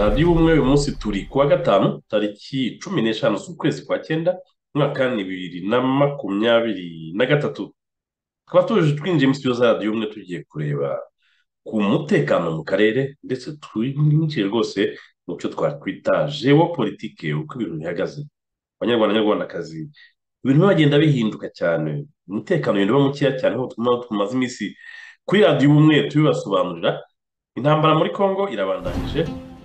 radiyo ubumwe uyu munsi turi kuwa gatanu tariki cumi n'eshanu z'ukwezi kwa cyenda umwaka bibiri na makumyabiri na gatatu tukaba tuje twinjiye mu studio za radiyo ubumwe tugiye kureba ku mutekano mu karere ndetse twinjiye rwose mu cyo twakwita jewopolitike uko ibintu bihagaze abanyarwanda nyarwandakazi ibintu bagenda bihinduka cyane umutekano ugenda uba mukeya cyane aho tumaze iminsi kuri radiyo ubumwe tubibasobanurira intambara muri congo irabandanyije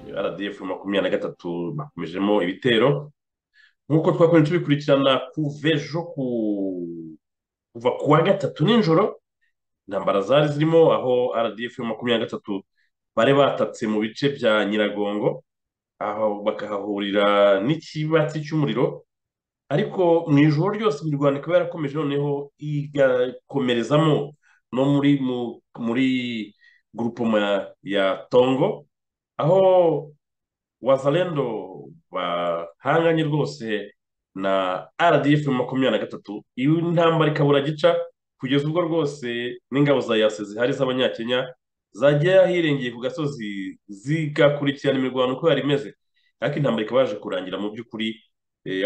rdf makumyabiri na gatatu bakomejemo ibitero nk'uko twakomeje tubikurikirana kuva ejo kuva ku wa gatatu nijoro intambara zari zirimo aho rdf makumyabiri na gatatu bari batatse mu bice bya nyiragongo aho bakahahurira n'ikibatsi cy'umuriro ariko mu ijoro ryose imirwano ikaba yarakomeje noneho igakomerezamo no muri muri gurupoma ya tongo aho wazalendo bahanganye rwose na rdf makumyabiri na gatatu iyo intambara ikabura gica kugeza ubwo rwose n'ingabo za yase zihari z'abanyakenya zajya hirengeye ku gasozi zigakurikirana imirwano uko yari imeze ariko intambara ikaba yaje kurangira mu by'ukuri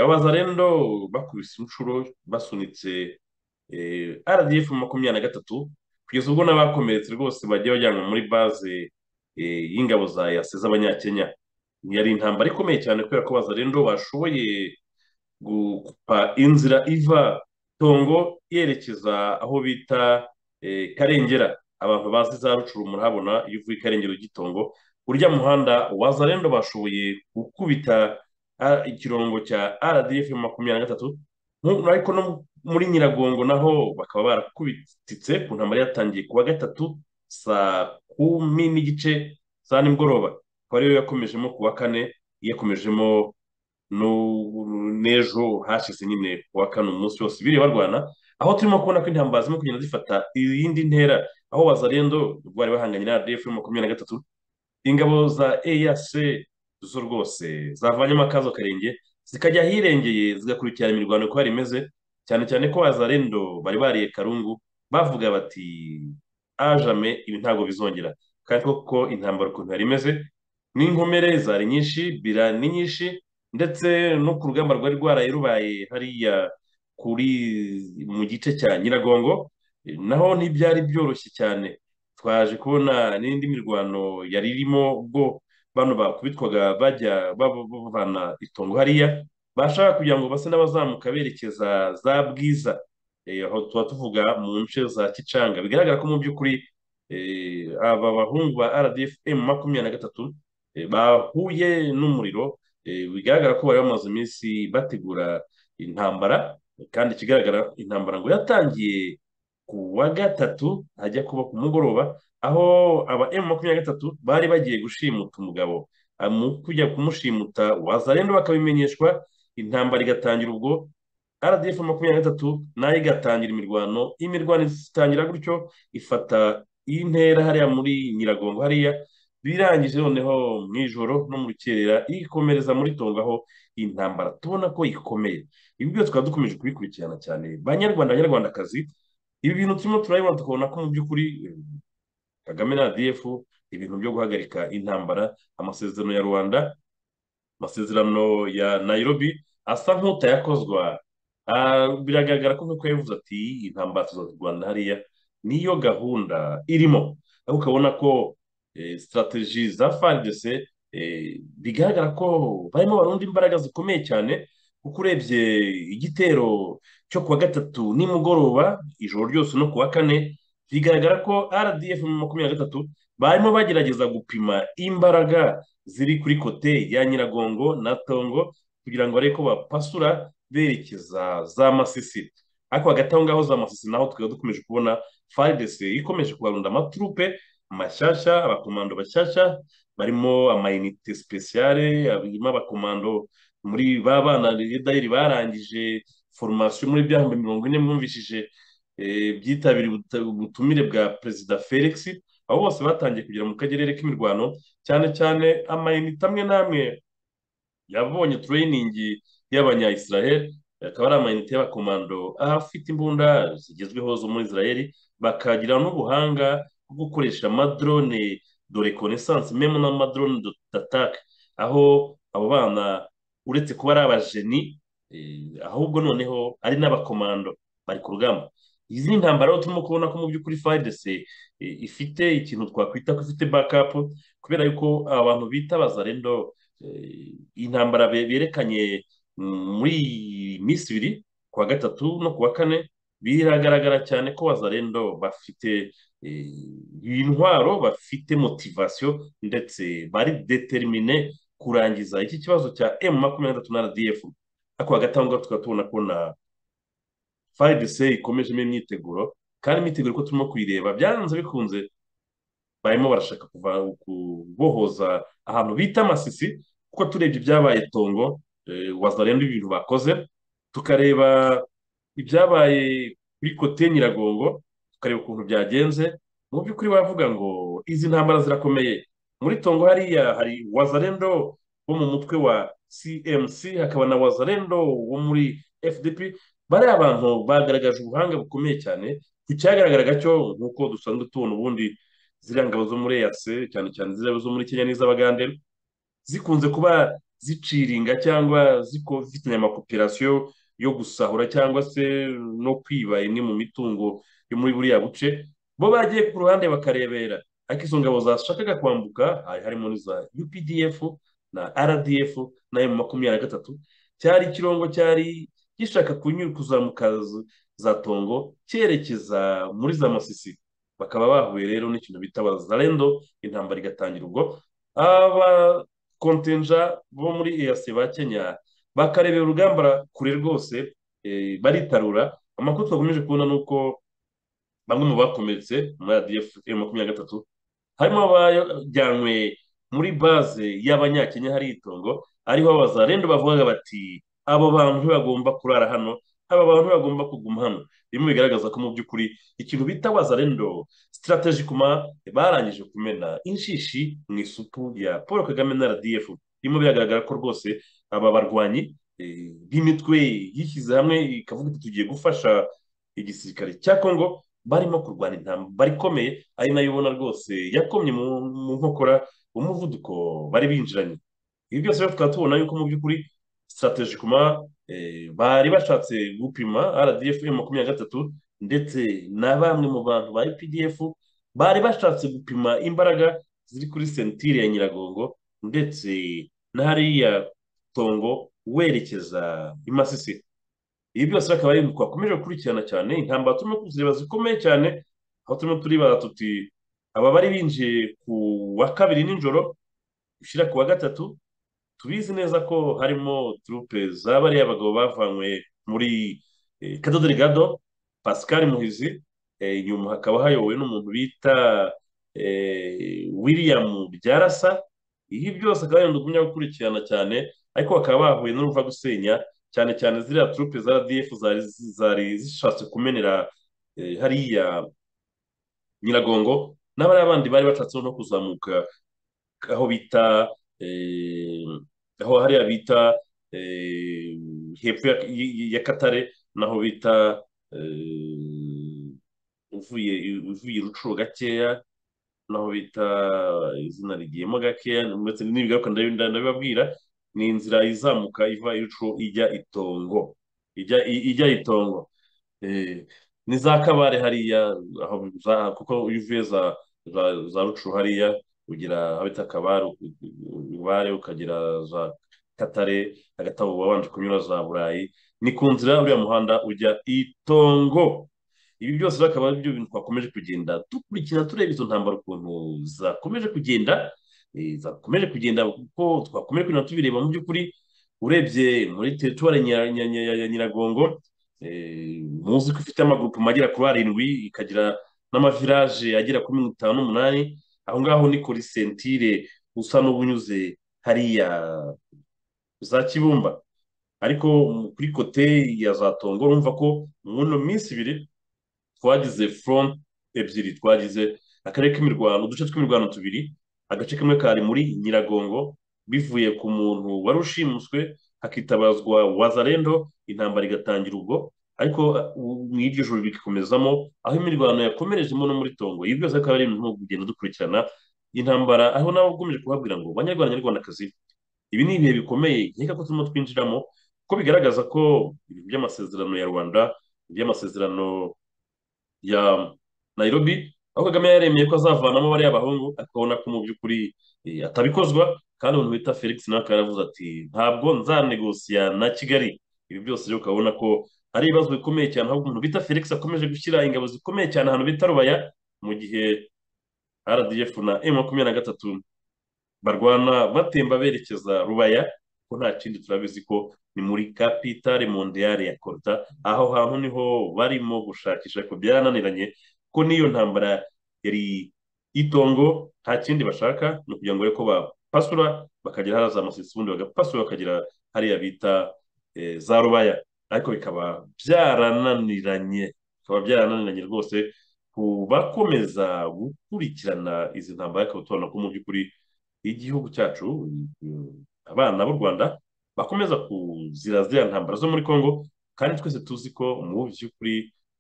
abazarendo bakubise inshuro basunitse rdf makumyabiri na gatatu kugeza ubwo n'abakomeretse rwose bagiye bajyanwa muri baze y'ingabo za yase z'abanyakenya yari intambara ikomeye cyane kubera ko bazarendo bashoboye gukupa inzira iva tongo yerekeza aho bita karengera abantu bazi za rucuru murahabona iyo uvuye ikarengero ry'itongo urya muhanda wazarendo bashoboye gukubita ikirongo cya rdf makumyabiri na gatatu ariko no muri nyiragongo naho bakaba barakubititse ku ntambara yatangiye kuwa gatatu saa kumi n'igice za nimugoroba akaba ariyo yakomejemo kuwa kane yakomejemo n'ejo hashize nyine kuwa kane umunsi wose biriwe barwana aho turimo kubona ko intambara zirimo kugenda zifata iyindi ntera aho wazarendo bari bahanganye na rdf makumyabiri na gatatu ingabo za eac zo rwose zavanyemo akazo karenge zikajya ahirengeye zigakurikirana imirwano uko yari imeze cyane cyane ko wazarendo bari bariye karungu bavuga bati ajame ibi ntabwo bizongera kandi koko intambara ukuntu yari imeze n'inkomere zari nyinshi bira ni nyinshi ndetse no ku rugamba rwari rwaraye rubaye hariya kuri mu gice cya nyiragongo naho ntibyari byoroshye cyane twaje kubona n'indi mirwano yari irimo ubwo bano bakubitwaga bajya bavana itongo hariya bashaka kugira ngo base n'abazamuka berekeza za bwiza aho tuba tuvuga mu nce za kicanga bigaragara ko mu by'ukuri aba bahungu ba rdfm makumyabiri na gatatu bahuye n'umuriro bigaragara ko bari bamaze iminsi bategura intambara kandi ikigaragara intambara ngo yatangiye ku wa gatatu ajya kuba ku mugoroba aho aba emu makumyabiri na gatatu bari bagiye gushimuta umugabo mu kujya kumushimuta wazarendo bakabimenyeshwa intambara igatangira ubwo rdf makumyabiri na gatatu nayo igatangira imirwano imirwano itangira gutyo ifata intera hariya muri nyiragongo hariya birangije noneho mu ijoro no mu rukerera ikomereza muri tongo aho intambara tubona ko ikomeye ibi byose tukaba dukomeje kubikurikirana cyane banyarwanda abanyarwandakazi ibi bintu turimo turabibona tukabona ko mu by'ukuri kagame na rdf ibintu byo guhagarika intambara amasezerano ya rwanda amasezerano ya nairobi asa nk'utayakozwa biragaragara ko nk'uko yavuze ati intambara tuzazirwana hariya niyo gahunda irimo aho ukabona ko sitarateji za faridese bigaragara ko barimo barunda imbaraga zikomeye cyane kuko urebye igitero cyo kuwa gatatu nimugoroba ijoro ryose no kuwa kane bigaragara ko rdf makumyabiri na gatatu barimo bagerageza gupima imbaraga ziri kuri kote ya nyiragongo na tongo kugira ngo barebe ko bapasura berekeza za masisi ariko hagati aho ngaho za masisi naho tukaba dukomeje kubona fardc ikomeje kubarunda amaturupe mashyashya abakomando bashyashya barimo amayinite sipesiyare barimo abakomando muri ba bana dayiri barangije foromasiyo muri byahumbi mirongo ine mwumvishije byitabiriye ubutumire bwa perezida felix aho bose batangiye kugera mu kagerere k'imirwano cyane cyane amayinite amwe n'amwe yabonye tureyiningi y'abanya israel akaba ari amayinite y'abakomando afite imbunda zigezweho zo muri israel bakagira n'ubuhanga bwo gukoresha amadrone do reconnaissance memo n'amadrone datake aho abo bana uretse kuba ari abajeni eh, ahubwo noneho ari n'abakomando bari ku rugamba izi ni intambara aho turimo kubona ko mu by'ukuri FARDC eh, ifite ikintu twakwita ko ifite backup kubera yuko aba bantu bita bazarendo eh, intambara be- berekanye mm, muri iyi minsi ibiri ku wa gatatu no ku wa kane biragaragara cyane ko bazarendo bafite eh, intwaro bafite motivasiyo ndetse bari determine kurangiza iki kibazo cya M makumyabiri na gatatu na RDF ariko hagati aho ngaho tukaba tubona ko na FARDC ikomejemo imyiteguro kandi imyiteguro uko turimo kuyireba byanze bikunze barimo barashaka kuva kubohoza ahantu bita Masisi kuko turebye ibyabaye Tongo eh, wazarenda ibintu bakoze tukareba ibyabaye kuri kote Nyiragongo tukareba ukuntu byagenze mu by'ukuri wavuga ngo izi ntambara zirakomeye muri Tongo hariya hari wazarendo bo mu mutwe wa CMC hakaba na wazarendo wo muri FDP bari abantu bagaragaje ubuhanga bukomeye cyane ku cyagaragaraga cyo nk'uko dusanzwe tubona ubundi ziriya ngabo zo muri EAC cyane cyane ziriya zo muri Kenya n'iz'Abagande zikunze kuba ziciringa cyangwa zifitanye amakopirasiyo yo gusahura cyangwa se no kwiba imwe mu mitungo yo muri buriya buce bo bagiye ku ruhande bakarebera ariko izo ngabo zashakaga kwambuka hari harimo n'iza UPDF na RDF na M makumyabiri na gatatu cyari ikirongo cyari gishaka kunyura kuzamuka z- za Tongo cyerekeza muri za Masisi bakaba bahuye rero n'ikintu bita Bazalendo intambara igatangira ubwo aba kontenja bo muri EAC ba Kenya bakarebera urugamba kure rwose eh, baritarura amakuru twakomeje kubona ni uko bamwe mu bakomeretse muri ADF makumyabiri na gatatu harimo abajyanywe muri baze y'abanyakenya hari itongo ariho abazarendo bavugaga bati abo bantu ntibagomba kurara hano aba bantu ntibagomba kuguma hano bimwe bigaragaza ko mu by'ukuri ikintu bita wazarendo sitarateji kuma barangije kumena inshishi mu isupu ya paul kagame na rdf birimo biragaragara ko rwose aba barwanyi eh, b'imitwe yishyize hamwe ikavuga iti tugiye gufasha igisirikare cya kongo barimo kurwana intambara ikomeye ari nayo ubona rwose yakomye mu mu nkokora umuvuduko bari binjiranye ibi byose rero tukaba tubona yuko mu by'ukuri strategic kuma eh, bari bashatse gupima RDF makumyabiri na gatatu ndetse na bamwe mu bantu ba UPDF bari bashatse gupima imbaraga ziri kuri sentire ya Nyiragongo ndetse na hariya Tongo werekeza i Masisi ibi byose akaba ari ibintu twakomeje gukurikirana cyane intambara turimo kuzireba zikomeye cyane aho turimo turibara tuti aba bari binjiye ku wa kabiri nijoro gushyira ku wa gatatu tubizi neza ko harimo turupe za bariya bagabo bavanywe muri eh, Cabo Delgado Pascal Muhizi eh, inyuma hakaba hayobowe n'umuntu bita eh, William Byarasa ibi byose akaba ari ibintu tugumya gukurikirana cyane ariko bakaba bahuye n'uruva gusenya cyane cyane ziriya turupe za RDF zari zari zishatse kumenera eh, hariya Nyiragongo n'abariya bandi bari bashatse no kuzamuka aho bita eh, aho hariya bita eh, hepfo ya, ya Katare naho bita eh, uvuye uvuye Rucuro gakeya naho bita izina rigiyemo gakeya ndetse n'ibigaruka ndabi- ndabibabwira ni inzira izamuka iva Rucuro ijya Itongo ijya ijya Itongo Eh, ni za kabare hariya aho za- kuko iyo uvuye za za za rucuru hariya ugira aho bita kabare u- u- ubare ukagira za katare hagati aho uba wabanje kunyura za burayi ni ku nzira uriya muhanda ujya itongo ibi byose rero akaba ari byo bintu twakomeje kugenda dukurikira tureba izo ntambaro ukuntu zakomeje kugenda eh, zakomeje kugenda kuko twakomeje kugenda tubireba mu by'ukuri urebye muri teritwari ya Nyira- Nyira- Nyira- ya Nyiragongo Eh, muzi ko ifite amagurupe agera kuri arindwi ikagira n'amavirage agera kuri mirongo itanu n'umunani aho ngaho ni kuri sentire usa n'ubunyuze hariya za kibumba ariko mu- kuri kote ya za tongo urumva ko muno minsi ibiri twagize front ebyiri twagize akarere k'imirwano uduce tw'imirwano tubiri agace kamwe kari muri nyiragongo bivuye ku muntu wari ushimuswe hakitabazwa wazarendo intambara igatangira ubwo ariko uh, mu iryo joro bikomezamo aho imirwano yakomerejemo no muri tongo ibi byose akaba ari ibintu tugenda dukurikirana intambara aho nawe ukomeje kuhabwira ngo banyarwanda nyarwandakazi ibi ni ibihe bikomeye nkeka ko turimo twinjiramo kuko bigaragaza ko ibintu by'amasezerano ya rwanda iby'amasezerano ya nairobi aho kagame yaremeye ko azavanamo bariya bahungu akabona ko mu by'ukuri eh, atabikozwa kandi umuntu bita felix nawe akaba yaravuze ati ntabwo nzanegosiya na kigali ibi byose rero ukabona ko ari ibibazo bikomeye cyane aho umuntu bita felix akomeje gushyira ingabo zikomeye cyane ahantu bita rubaya mu gihe rdf na m makumyabiri na gatatu barwana batemba berekeza rubaya ko nta kindi turabizi ko ni muri kapitale mondiyale ya koruta aho hantu niho barimo gushakisha ariko byarananiranye ko n'iyo ntambara yari itongo nta kindi bashaka ni ukugira ngo ko bapasura bakagera hariya za masisi ubundi bagapasura bakagera hariya bita eh, za rubaya ariko bikaba byarananiranye bikaba byarananiranye rwose ku bakomeza gukurikirana izi ntambara akaba tubona ko mu by'ukuri igihugu cyacu mm, abana b'u rwanda bakomeza kuzira ziriya ntambara zo muri congo kandi twese tuzi ko mu by'ukuri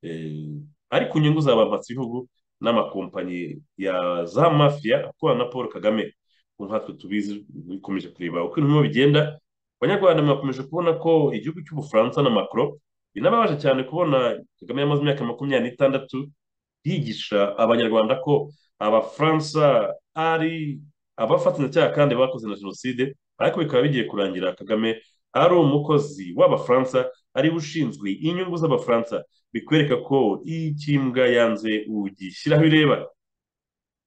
eh, ari ku nyungu za ba bihugu n'amakompanyi ya za mafiya akorana na paul kagame ku nkatwe tubizi dukomeje kureba uko ibintu birimo bigenda abanyarwanda bakomeje kubona ko igihugu cy'ubufaransa na macron binababaje cyane kubona kagame yamaze imyaka makumyabiri n'itandatu yigisha abanyarwanda ko abafaransa ari abafatanyacyaha kandi bakoze na jenoside ariko bikaba bigiye kurangira kagame ari umukozi w'abafaransa ari we ushinzwe inyungu z'abafaransa bikwereka ko iyo ikimbwa yanze ugishyiraho ireba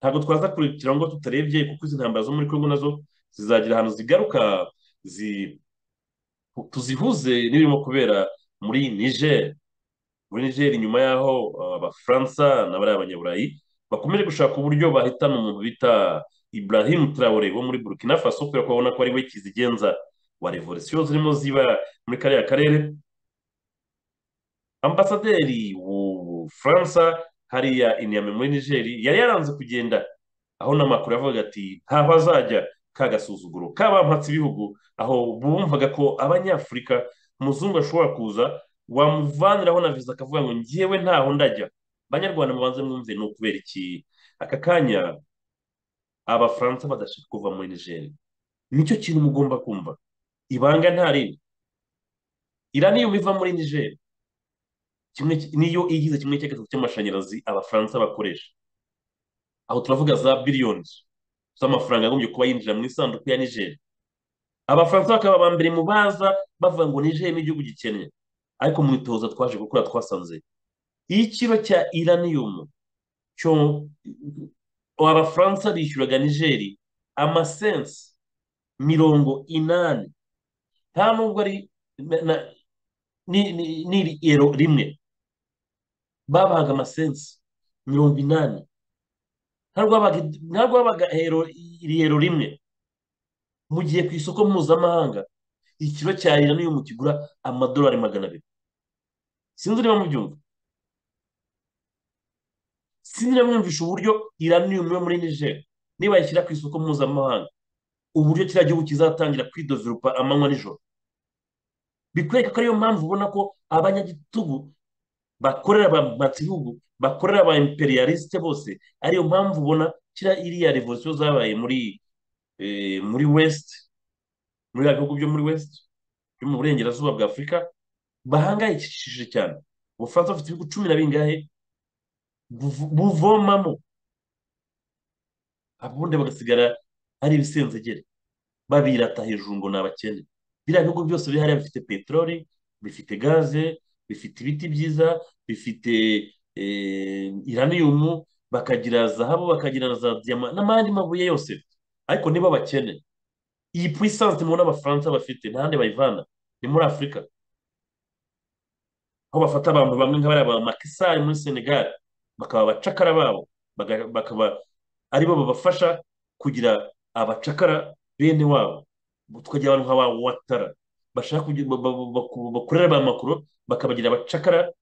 ntabwo twaza kurikira ngo tutarebye kuko izi ntambara zo muri congo nazo zizagira ahantu zigaruka zi tuzihuze n'ibirimo kubera muri niger muri niger inyuma y'aho uh, abafaransa n'abariya abanyaburayi bakomeje gushaka uburyo bahitana umuntu bita Ibrahim Traore wo muri Burkina Faso kubera ko babona ko ari we kizigenza wa revolisiyo zirimo ziba muri kariya karere ambasaderi w'ubufaransa hariya inyame muri nigeri yari yaranze kugenda aho n'amakuru yavuga ati ntaho azajya ka gasuzuguro kabampatse ibihugu aho bumvaga ko abanyafurika umuzungu ashobora kuza wamuvaniraho na viza akavuga ngo ngewe ntaho ndajya banyarwanda mubanze mwumve ni ukubera iki aka kanya abafaransa badashaka kuva muri nigeri nicyo kintu mugomba kumva ibanga nta rindi iraniyuma iva muri nigeri kimwe niyo igize kimwe cya gatatu cy'amashanyarazi abafaransa bakoresha aho turavuga za biliyoni z'amafaranga agombye kuba yinjira mu isanduku ya nigeri abafaransa bakaba aba mbere mu baza bavuga ngo nigeri ni igihugu gikennye ariko mu itoza twaje gukora twasanze iyo ikiro cya iraniyumu cyo abafaransa bishyuraga nigeri amasensi mirongo inani nta nubwo ari ni ero rimwe babahaga amasensi mirongo inani ntabwo babaga ero rimwe mu gihe ku isoko mpuzamahanga ikiro cya rira n'iyo mu kigura amadolari magana abiri sinzi niba mubyumva sinamwumvisha uburyo iraniyumu yo muri niger niba yashyira ku isoko mpuzamahanga uburyo kiriya gihugu kizatangira kwidozerupa amanywa nijoro bikwereka ko ariyo mpamvu ubona ko abanyagitugu bakorera abamatsibihugu bakorera aba imperialisite bose ariyo mpamvu ubona kiriya iriya revolisiyo zabaye muri muri west muri ya bihugu byo muri west byo mu burengerazuba bwa afurika bahangayikishije cyane ubufaransa bufite ibihugu cumi na bingahe buvomamo ubundi bagasigara ari ibisenzegere babirata hejuru ngo ni abakene biriya bihugu byose biri hariya bifite peteroli bifite gaze bifite ibiti byiza bifite iraniyumu bakagira zahabu bakagira za diyama n'amandi mabuye yose ariko niba bakene iyi puissance mubona abafaransa bafite ntahandi bayivana ni muri afurika aho bafata abantu bamwe nk'abariya ba makisari muri senegali bakaba abacakara babo bakaba ari bo babafasha kugira abacakara bene wabo tukagira abantu nka ba watara bashaka bakorera ba makuru bakabagira abacakara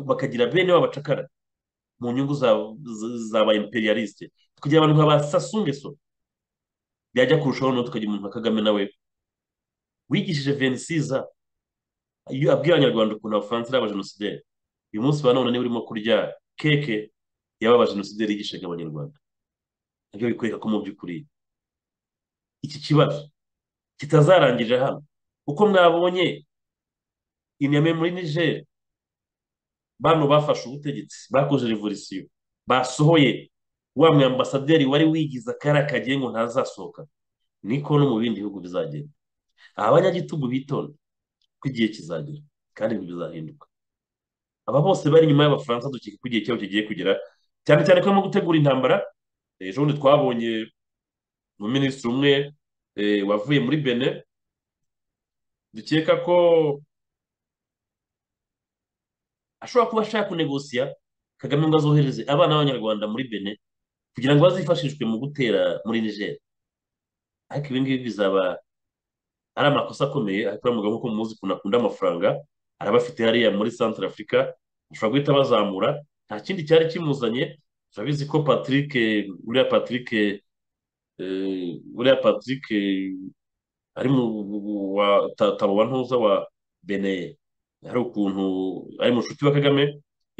bakagira bene wabo abacakara mu nyungu za ba imperialiste tukagira abantu nka ba sasungeso byajya kurushaho no tukagira umuntu nka kagame nawe wigishije venisiza iyo abwira abanyarwanda ukuntu abafaransa ari abajenosideri uyu munsi ba none niba urimo kurya keke yababa jenoside yigishaga abanyarwanda nabyo bikwereka ko mu by'ukuri iki kibazo kitazarangirira hano uko mwabonye inyame muri niger bano bafashe ubutegetsi bakoze revolisiyo basohoye wa mwambasaderi wari wigize akari akagiye ngo ntazasohoka niko no mu bindi bihugu bizagenda abanyagitugu bitonda ko igihe kizagera kandi ibintu bizahinduka aba bose bari inyuma y'abafaransa dukeka ko igihe cyabo kigiye kugera cyane cyane ko barimo gutegura intambara ejo bundi twabonye umuminisitiri umwe wavuye muri bene dukeka ko ashobora kuba ashaka kunegosiya kagame ngo azohereze abana b'abanyarwanda muri bene kugira ngo bazifashishwe mu gutera muri niger ariko ibi ngibi bizaba ari amakosa akomeye ariko uriya mugabo nk'uko muzi ukuntu akunda amafaranga arabafite hariya muri santara afurika ashobora guhita bazamura nta kindi cyari kimuzanye turabizi ko patrick uriya patrick uriya patrick ari mu wa tabo wa ntuza wa beneye hari ukuntu ari mu nshuti wa kagame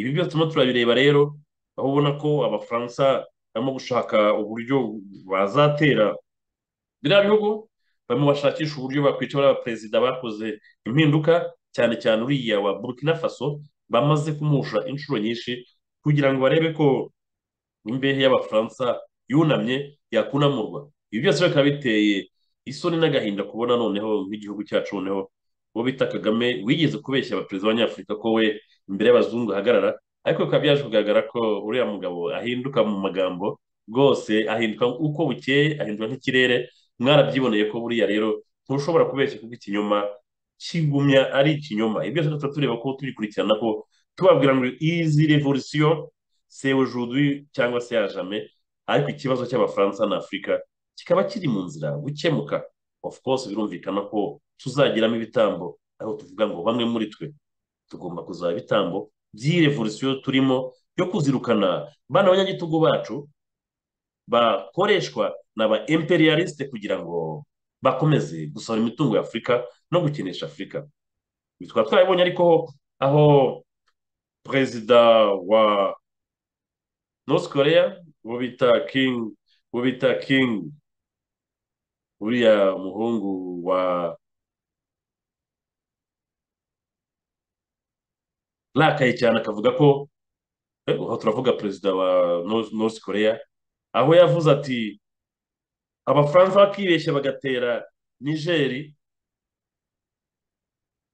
ibi byose turimo turabireba rero aho ubona ko abafaransa barimo gushaka uburyo bazatera biriya bihugu barimo bashakisha uburyo bakwica bariya perezida bakoze impinduka cyane cyane uriya wa burkina faso bamaze kumusha inshuro nyinshi kugira ngo barebe ko imbehe y'abafaransa yunamye yakunamurwa ibi byose bikaba biteye isoni n'agahinda kubona noneho nk'igihugu cyacu noneho uwo bita kagame wigeze kubeshya abaperezida b'abanyafurika ko we imbere y'abazungu ahagarara ariko bikaba byaje kugaragara ko uriya mugabo ahinduka mu magambo rwose ahinduka uko bukeye ahinduka nk'ikirere mwarabyiboneye ko buriya rero ntushobora kubeshya kuko ikinyoma kigumya ari ikinyoma ibyo tuba tureba ko tubikurikirana ko tubabwira ngo izi revolisiyo se aujourd'hui cyangwa se yajame ariko ikibazo cy'abafaransa na afurika kikaba kiri mu nzira gukemuka of course birumvikana ko tuzagiramo ibitambo aho tuvuga ngo bamwe muri twe tugomba kuzaba ibitambo by'iyi revolisiyo turimo yo kuzirukana bana abanyagitugu bacu bakoreshwa n'aba imperialiste kugira ngo bakomeze gusohora imitungo ya afurika no gukinisha afurika twaba twabibonye ariko aho perezida wa north korea uwo bita king uwo bita king uriya muhungu wa rakaye cyane akavuga ko aho turavuga perezida wa north korea aho yavuze ati abafaransa bakibeshya bagatera nigeri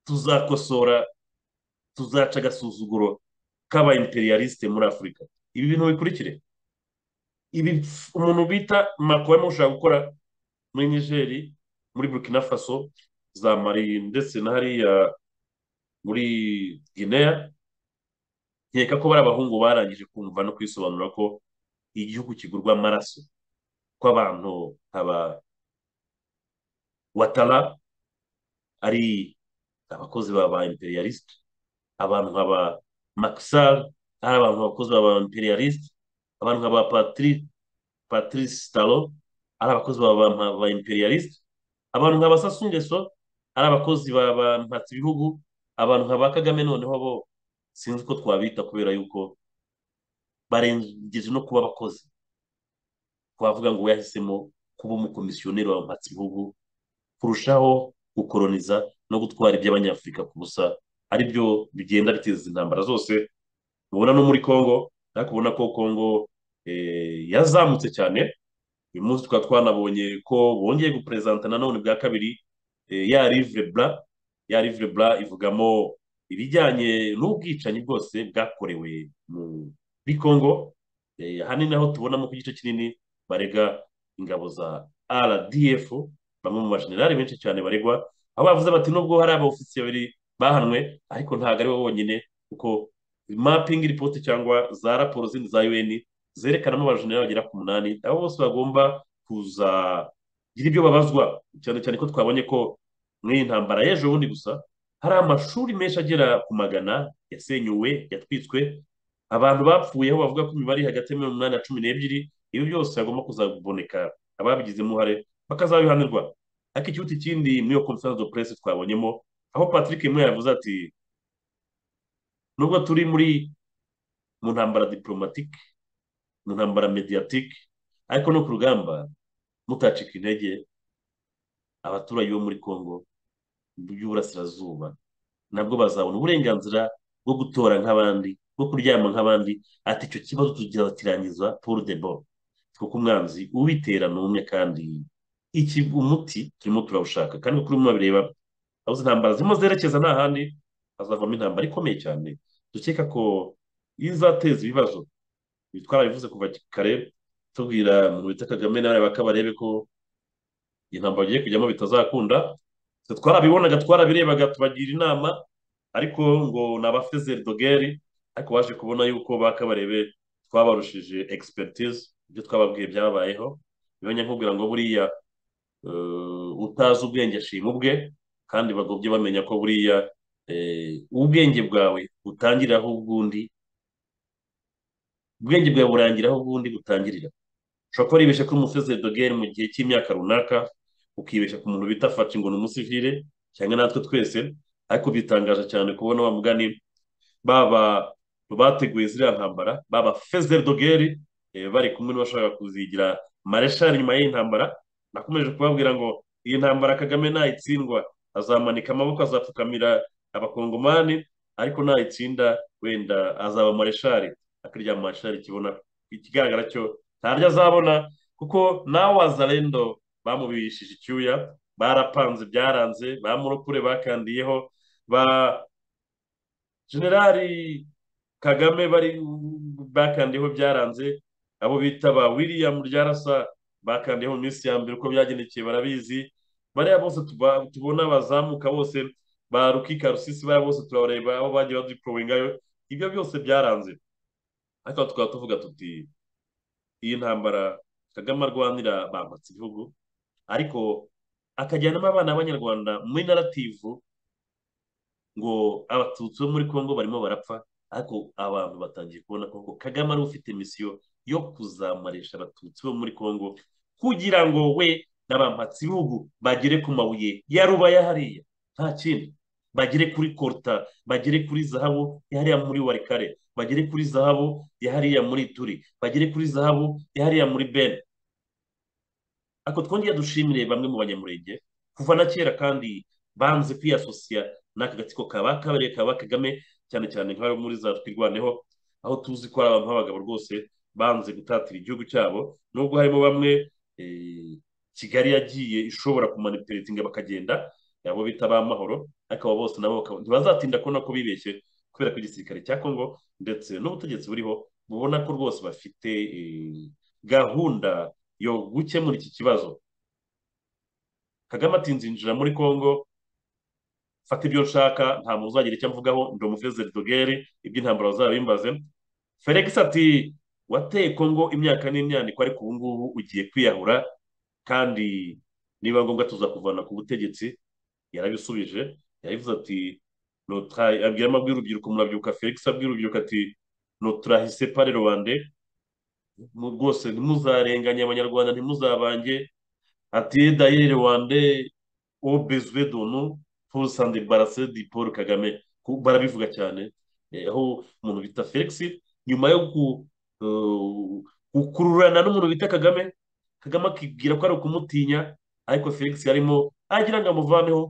tuzakosora tuzaca agasuzuguro k'aba imperialiste muri afurika ibi bintu bikurikire ibi umuntu bita makuru arimo gushaka gukora muri nigeri muri burkina faso za mari ndetse na hariya muri guinea nkeka ko bari abahungu barangije kumva no kwisobanura ko igihugu kigurwa amaraso kw'abantu aba watara ari abakozi ba imperialiste abantu nk'aba makisari ari abantu abakozi ba imperialiste abantu nk'aba patrice taro ari abakozi ba imperialiste abantu nk'aba sasungeso ari abakozi ba mpatsi bihugu abantu nk'aba kagame noneho bo sinzi ko twabita kubera yuko barengeje no kuba abakozi twavuga ngo yahisemo kuba umukomisiyoneri wa mpatsi bihugu kurushaho gukoroniza no gutwara iby'abanyafurika ku busa aribyo bigenda biteza intambara zose mubona no muri congo ariko ubona ko congo yazamutse cyane uyu munsi tukaba twanabonye ko bongeye guperezanta nanone bwa kabiri ya rivre bra ya rivre bra ivugamo ibijyanye n'ubwicanyi bwose bwakorewe mu muri congo ahanini aho tubonamo ku gice kinini barega ingabo za rdf bamwe mu bajenerali benshi cyane baregwa aho bavuze bati nubwo hari abawufisi babiri bahanwe ariko ntabwo ari bo bonyine kuko mapingi ripoti cyangwa za raporo zindi za un zerekanamo abajenerali bagera ku munani abo bose bagomba kuzagira ibyo babazwa cyane cyane ko twabonye ko muri iyi ntambara y'ejo bundi gusa hari amashuri menshi agera ku magana yasenyuwe yatwitswe abantu bapfuye aho bavuga ko imibare iri hagati ya mirongo inani na cumi n'ebyiri ibi byose hagomba kuzaboneka ababigizemo uruhare bakazabihanirwa ariko ikihuti kindi muri iyo conference de presse twabonyemo aho patrick mwe yavuze ati nubwo turi muri mu ntambara diplomatique mu ntambara mediatique ariko no ku rugamba mutacika intege abaturage bo muri Kongo y'Uburasirazuba nabwo bazabona uburenganzira bwo gutora nk'abandi bwo kuryama nk'abandi ati icyo kibazo tuzakirangiza pour de bon kuko umwanzi ubitera ni umwe kandi iki umuti turimo turawushaka kandi kuri mwe bireba aho izi ntambara zirimo zerekeza nta handi hazavamo intambara ikomeye cyane dukeka ko izateza ibibazo twarabivuze kuva kare tubwira mu bita Kagame n'abariya bakabarebe ko intambara bagiye kujyamo bitazakunda twarabibonaga twarabirebaga tubagira inama ariko ngo ni abafezeri dogeri ariko baje kubona yuko bakabarebe twabarushije expertise ibyo twababwiye byabayeho bibonye nkubwira ngo buriya utazi ubwenge ashima ubwe kandi bagobye bamenya ko buriya ubwenge bwawe butangiriraho ubw'undi ubwenge bwawe burangiraho ubw'undi butangirira ushobora kuba wibeshye ko umufezeri dogeri mu gihe cy'imyaka runaka ukibeshya ku muntu bita faci ngo ni umusivire cyangwa natwe twese ariko bitangaje cyane kubona wa mugani baba bateguye ziriya ntambara baba fezeri dogeri bari kumwe n'abashaka kuzigira mareshari nyuma y'iyi ntambara nakomeje kubabwira ngo iyi ntambara kagame nayitsindwa azamanika amaboko azapfukamira abakongomani ariko nayitsinda wenda azaba mareshari akiryama mareshari kibona ikigaragara cyo ntaryo azabona kuko nawe wazarendo bamubirishije icyuya barapanze byaranze bamurokure bakandiyeho ba generali kagame bari bakandiyeho byaranze abo bita ba william ryarasa bakandiyeho mu minsi ya mbere uko byagendekeye barabizi bariya bose tubona bazamuka bose ba rukika rusisi bariya bose turabareba aho bagiye badiporowengayo ibyo byose byaranze ariko tukaba tuvuga tuti iyi ntambara kagame arwanira bambatse igihugu ariko akajyanamo abana b'abanyarwanda muri narativu ngo abatutsi bo muri congo barimo barapfa ariko abantu batangiye kubona ko kagame ariwe ufite misiyo yo kuzamarisha abatutsi bo muri congo kugira ngo we n'abambatsi bihugu bagere ku mabuye ya ruba hariya nta kindi bagere kuri korta bagere kuri zahabu ya hariya muri warikare bagere kuri zahabu ya hariya muri turi bagere kuri zahabu ya hariya muri bene ako twongeye dushimire bamwe mu banyamurenge kuva na kera kandi banze kwiyasosiya n'aka gatsiko kaba kabereye kaba kagame cyane cyane nk'ayo muri za twirwaneho aho tuzi ko ari abantu b'abagabo rwose banze gutatira igihugu cyabo nubwo harimo bamwe kigali yagiye ishobora kumanipulatinga bakagenda abo bita ba mahoro ariko abo bose nabo ntibazatinda kubona ko bibeshye kubera ko igisirikare cya kongo ndetse n'ubutegetsi buriho bubona ko rwose bafite gahunda yo gukemura iki kibazo kagame atinzinjira muri kongo fata ibyo nshaka nta muntu uzagira icyo mvugaho ndi umufezeri dogere iby'intambara bazabimbaze felix ati wateye kongo imyaka n'imyandiko ariko ubu ngubu ugiye kwiyahura kandi niba ngombwa tuzakuvana ku butegetsi yarabisubije yabivuze ati abwiramo abwira urubyiruko murabyuka felix abwira urubyiruko ati noturahise pare rubande rwose ntimuzarenganye abanyarwanda ntimuzabange ati dayire rwande obezwe donu pour s'embarrasser di paul kagame barabivuga cyane aho umuntu bita felix nyuma yo gukururana n'umuntu bita kagame kagame akibwira ko ari ukumutinya ariko felix yarimo agira ngo amuvaneho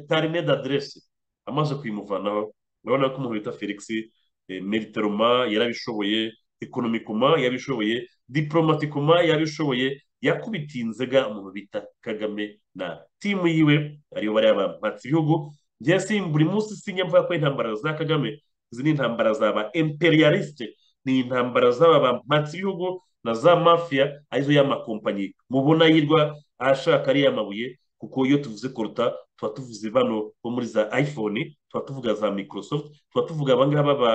karine d'aderese amaze kuyimuvanaho urabona ko umuntu bita felix meriteroma yarabishoboye ekonomikoma yabishoboye diporomatikoma yabishoboye yakubitiye inzega umuntu bita kagame na timu yiwe ariyo bariya bambatse ibihugu byese buri munsi sinya mvuga ko intambara za kagame izi ni intambara zaba imperialiste ni intambara z'aba bambatse ibihugu na za mafiya arizo y'amakompanyi mubona yirwa ashaka ariya mabuye kuko iyo tuvuze koruta tuba tuvuze bano bo muri za iphone tuba tuvuga za microsoft tuba tuvuga abangaba ba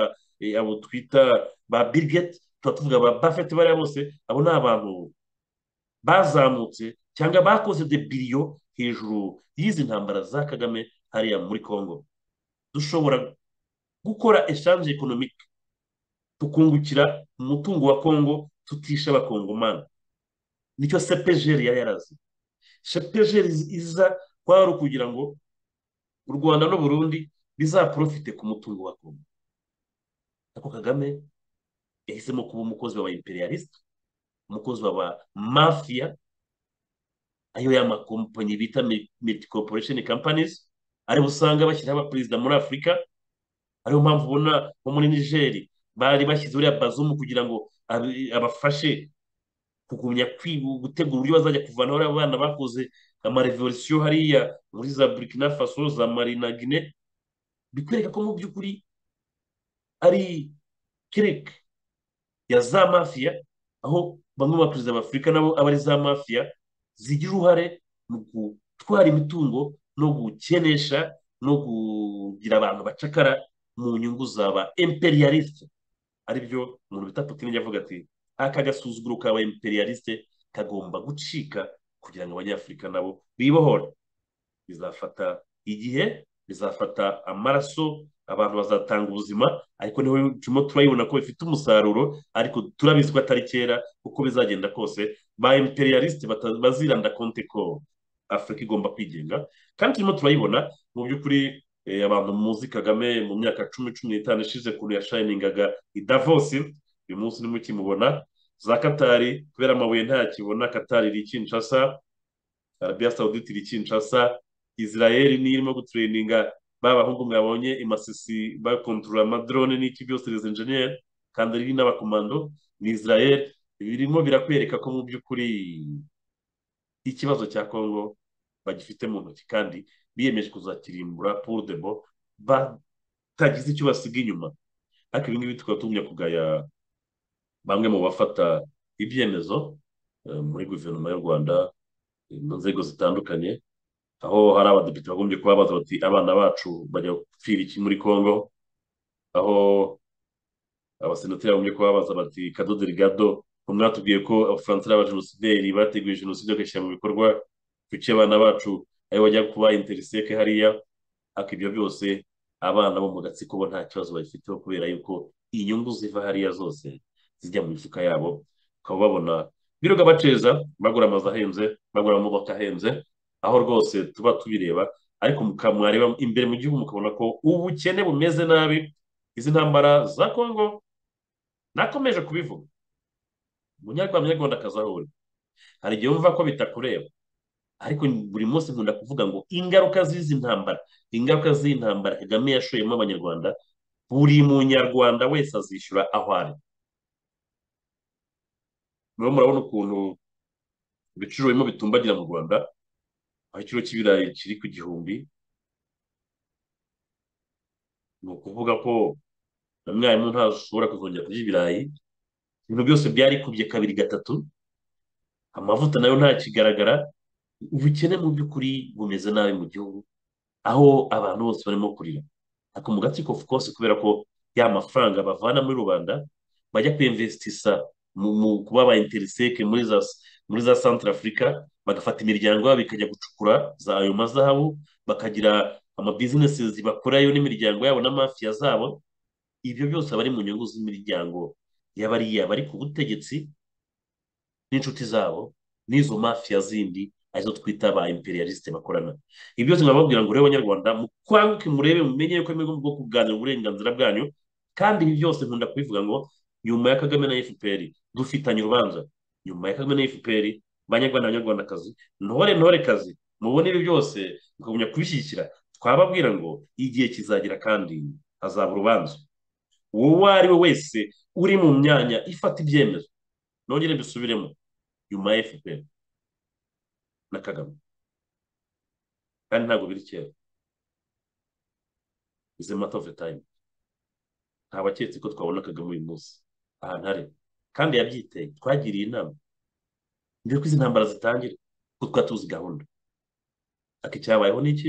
abo twita ba birigeti tuba tuvuga ba bafeti bariya bose abo ni abantu bazamutse cyangwa bakoze de biriyo hejuru y'izi ntambara za kagame hariya muri congo dushobora gukora eshanje ekonomike tukungukira umutungo wa congo tutisha abakongomani nicyo sepejeri yari yarazi sepejeri iza kwari ukugira ngo u rwanda n'uburundi bizaporofite ku mutungo wa congo ariko kagame yahisemo kuba umukozi wa imperialiste umukozi wa mafiya ayo ya makompanyi bita miti corporation companies aribo usanga bashyiraho abaperezida muri afurika ariyo mpamvu ubona nko muri nigeri bari bashyize uriya bazumu kugira ngo abi- abafashe kugumya kwi- gutegura uburyo bazajya kuvanaho uriya bana bakoze amarevolisiyo hariya muri za burkina faso za mali na guinée bikwereka ko mu by'ukuri ari kereke ya za mafiya aho bamwe mu baperezida b'afurika nabo aba ari za mafiya zigira uruhare mu gutwara imitungo no gukenesha no kugira abantu bacakara mu nyungu za ba imperialiste aribyo umuntu bita Putin yavuga ati aka gasuzuguro k'aba imperialiste kagomba gucika kugira ngo abanyafurika nabo bibohore bizafata igihe bizafata amaraso abantu bazatanga ubuzima ariko niho turimo turayibona ko bifite umusaruro ariko turabizi ko atari kera uko bizagenda kose ba imperialiste bata- baziranda konte ko afurika igomba kwigenga kandi turimo turayibona mu by'ukuri eh, abantu muzi kagame mu myaka cumi cumi n'itanu ishize ukuntu yashayiningaga i davosi uyu munsi ntimwe ukimubona za katari kubera amabuye ntakibona katari iri kinshasa arabiya sawuditi iri kinshasa israel niyo irimo gutureyininga ba bahungu mwabonye imasisi bakontorora amadrone n'iki byose les enjeniyeri kandi ari n'abakomando ni israel birimo birakwereka ko mu by'ukuri ikibazo cya congo bagifite mu ntoki kandi biyemeje kuzakirimbura pour de bon batagize icyo basiga inyuma ariko ibi ngibi tukaba tugumya kugaya bamwe mu bafata ibyemezo eh, muri guverinoma y'u rwanda eh, mu nzego zitandukanye aho hari abadepite bagombye kubabaza bati abana bacu bajya gupfira iki muri Congo aho abasenateri bagombye kubabaza bati Kadodo Rigado mwatubwiye ko abafaransa ari abajenosideri bateguye jenoside bagashyira mu bikorwa kuki abana bacu ayo bajya kuba interiseke hariya ariko ibyo byose abana bo mu gatsiko bo nta kibazo babifiteho kubera yuko inyungu ziva hariya zose zijya mu mifuka yabo ukaba babona birirwa baceza bagura amazu ahenze bagura amamodoka ahenze aho rwose tuba tubireba ariko muka- mwareba imbere mu gihugu mukabona ko ubukene bumeze nabi izi ntambara za kongo nakomeje kubivuga umunyarwanda munyarwandakazi aho uri hari igihe wumva ko bitakureba ariko buri munsi nkunda kuvuga ngo ingaruka z'izi ntambara ingaruka z'iyi ntambara kagame yashoyemo abanyarwanda buri munyarwanda wese azishyura aho ari murimo murabona ukuntu ibiciro birimo bitumbagira mu rwanda aho ikiro cy'ibirayi kiri ku gihumbi ni ukuvuga ko na mwarimu ntashobora kuzongera kurya ibirayi ibintu byose byarikubye kabiri gatatu amavuta nayo ntakigaragara ubukene mu by'ukuri bumeze nabi mu gihugu aho abantu bose barimo kurira ariko mu gatsiko of course kubera ko ya mafaranga bavana muri rubanda bajya kuyinvestisa mu mu kuba ba interiseke muri za muri za centre africa bagafata imiryango yabo ikajya gucukura za ayo mazahabu bakagira amabizinesi bakorayo n'imiryango yabo n'amafiya zabo ibyo byose aba ari mu nyungu z'imiryango y'abariya bari ku butegetsi n'inshuti zabo n'izo mafiya zindi arizo twita ba imperialiste bakorana ibi byose nkababwira ngo rero banyarwanda mukwanguke murebe mumenye yuko ari bwo kuganira uburenganzira bwanyu kandi ibi byose nkunda kubivuga ngo nyuma ya kagame na fpr dufitanye urubanza nyuma ya kagame na fpr banyarwanda banyarwandakazi ntore ntore kazi mubona ibi byose mukagumya kubishyigikira twababwira ngo igihe kizagera kandi hazaba urubanza uwo ari we wese uri mu myanya ifata ibyemezo nongere mbisubiremo nyuma ya fpr na kagame kandi ntabwo biri kera is a matter of the time nta baketse ko twabona kagame uyu munsi ahantu ari kandi yabyiteye twagiriye inama mbere ko izi ntambara zitangira ko twari tuzi gahunda ariko icyabayeho ni iki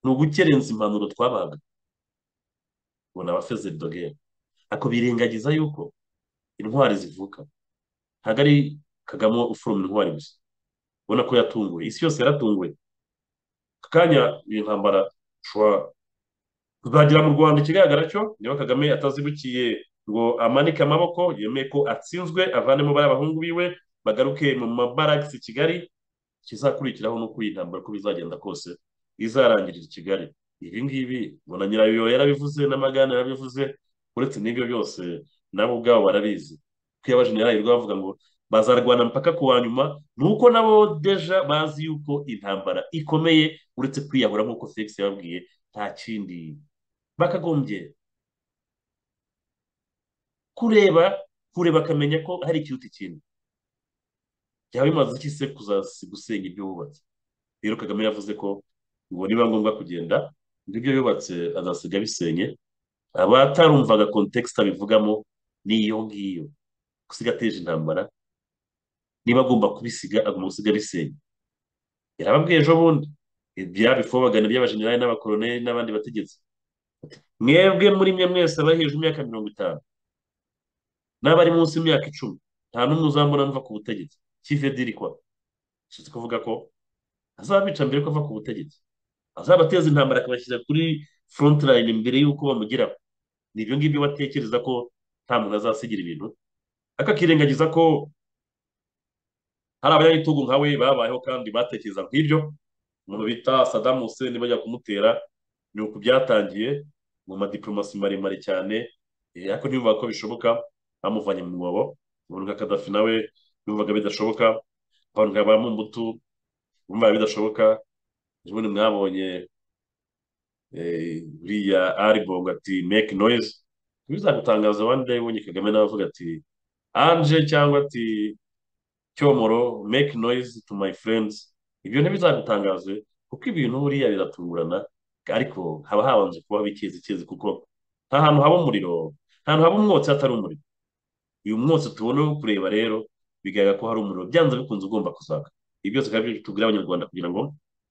ni ugukerenza impanuro twabahaga ubona abafeze dogere ako birengagiza yuko intwari zivuka ntabwo ari kagame ufuroma intwari gusa ubona ko yatunguwe isi yose yaratunguwe aka kanya iyi ntambara ushobora tuzagira mu rwanda ikigaragara cyo niba kagame atazibukiye ngo amanike amaboko yemeye ko atsinzwe avanemo bariya bahungu biwe bagaruke mu mabaragisi i kigali ikizakurikiraho ni uko iyi ntambara uko bizagenda kose izarangirira i kigali ibi ngibi ubona nyirayo yarabivuze n'amagana yarabivuze uretse n'ibyo byose nabo ubwabo barabizi ko iyo abajenerali bavuga ngo bazarwana mpaka ku wa nyuma ni uko nabo deja bazi yuko intambara ikomeye uretse kwiyahura nk'uko felix yababwiye nta kindi bakagombye kureba kureba akamenya ko hari ikiruta ikindi byaba bimaze iki se gusenya ibyo wubatse rero kagame yavuze ko ngo niba ngombwa kugenda ngo ibyo yubatse azasiga bisenye abatarumvaga kontekisita abivugamo ni iyo ngiyo gusiga ateje intambara niba agomba kubisiga agomba gusiga bisenye yarababwiye ejo bundi byabifobagana by'abajenerali n'abakoroneli n'abandi bategetsi mwebwe muri mwe mwese abari hejuru y'imyaka mirongo itanu n'abari munsi y'imyaka icumi nta n'umwe uzambona mva ku butegetsi kive diri kwa bishatse kuvuga ko azabica mbere ko ava ku butegetsi azabateza intambara akabashyira kuri front line mbere y'uko bamugeraho ni ibyo ngibyo batekereza ko nta muntu azasigira ibintu akakirengagiza ko hari abanyagitugu nkawe babayeho kandi batekereza nk'ibyo umuntu bita sadamu huseni bajya kumutera ni uku byatangiye mu madiplomasi maremare cyane ariko ntibumva ko bishoboka bamuvanye mu mwobo umuntu nka kadafi nawe yumvaga bidashoboka abantu nka ba mumbutu bumvaga bidashobuka ubundi mwabonye buriya aribongo ati make noise bizagutangaza one day ubonye kagame nawe avuga ati anje cyangwa ati cyomoro make noise to my friends ibyo ntibizagutangaze kuko ibintu buriya biratungurana ariko haba habanje kubaho ikezi ikezi kuko nta hantu haba umuriro nta hantu haba umwotsi hatari umuriro uyu mwotsi tubona wo kureba rero bigaragara ko hari umuriro byanze bikunze ugomba kuzaka ibi byose kandi tubwira abanyarwanda kugira ngo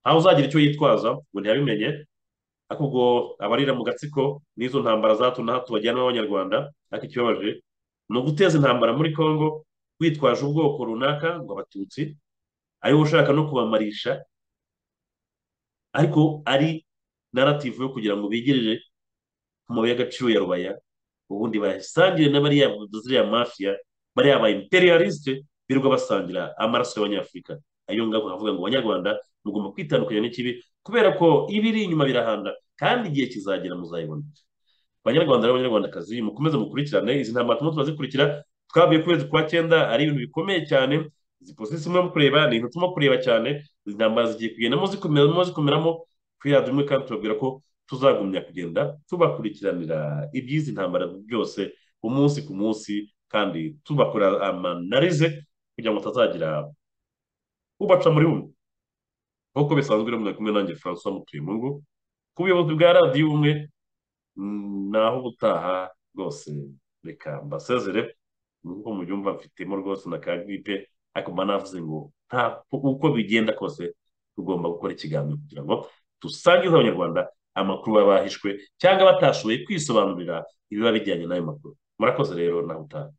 ntawe uzagira icyo yitwaza ngo ntiyabimenye ariko ubwo abarira mu gatsiko n'izo ntambara za hato na hato bajyana abanyarwanda ariko ikibabaje ni uguteza intambara muri congo witwaje ubwoko runaka ngo abatutsi ariwe ushaka no kubamarisha ariko ari narativu yo kugira ngo bigereje ku mabuye y'agaciro ya rubaya ubundi bayasangire na bariya ziriya mafiya bariya ba imperialiste birirwa basangira amaraso y'abanyafurika ayo ngabo nkavuga ngo abanyarwanda mugomba kwitandukanya n'ikibi kubera ko ibiri inyuma birahanda kandi igihe kizagera muzayibona abanyarwanda n'abanyarwandakazi mukomeze mukurikirane izi ntambara turimo turazikurikira twavuye ku kwezi kwa cyenda ari ibintu bikomeye cyane izi posisi turimo kureba ni ibintu turimo kureba cyane izi ntambara zigiye kugendamo zikomeramo zikomeramo twirabya umwe kandi turabwira ko tuzagumya kugenda tubakurikiranira iby'izi ntambara byose umunsi ku munsi kandi tubakora amanarize kugira ngo atazagira ubaca muri bumwe nk'uko bisanzwe rero muri kumwe nanjye francois mutuyemungu ku buyobozi bwa radiyo ubumwe naho ubutaha rwose reka mbasezere nk'uko mubyumva mfitemo rwose na kagipe ariko mba navuze ngo nta uko bigenda kose tugomba gukora ikiganiro kugira ngo dusangize abanyarwanda amakuru baba bahishwe cyangwa batashoboye kwisobanurira ibiba bijyanye n'ayo makuru murakoze rero nawe utaha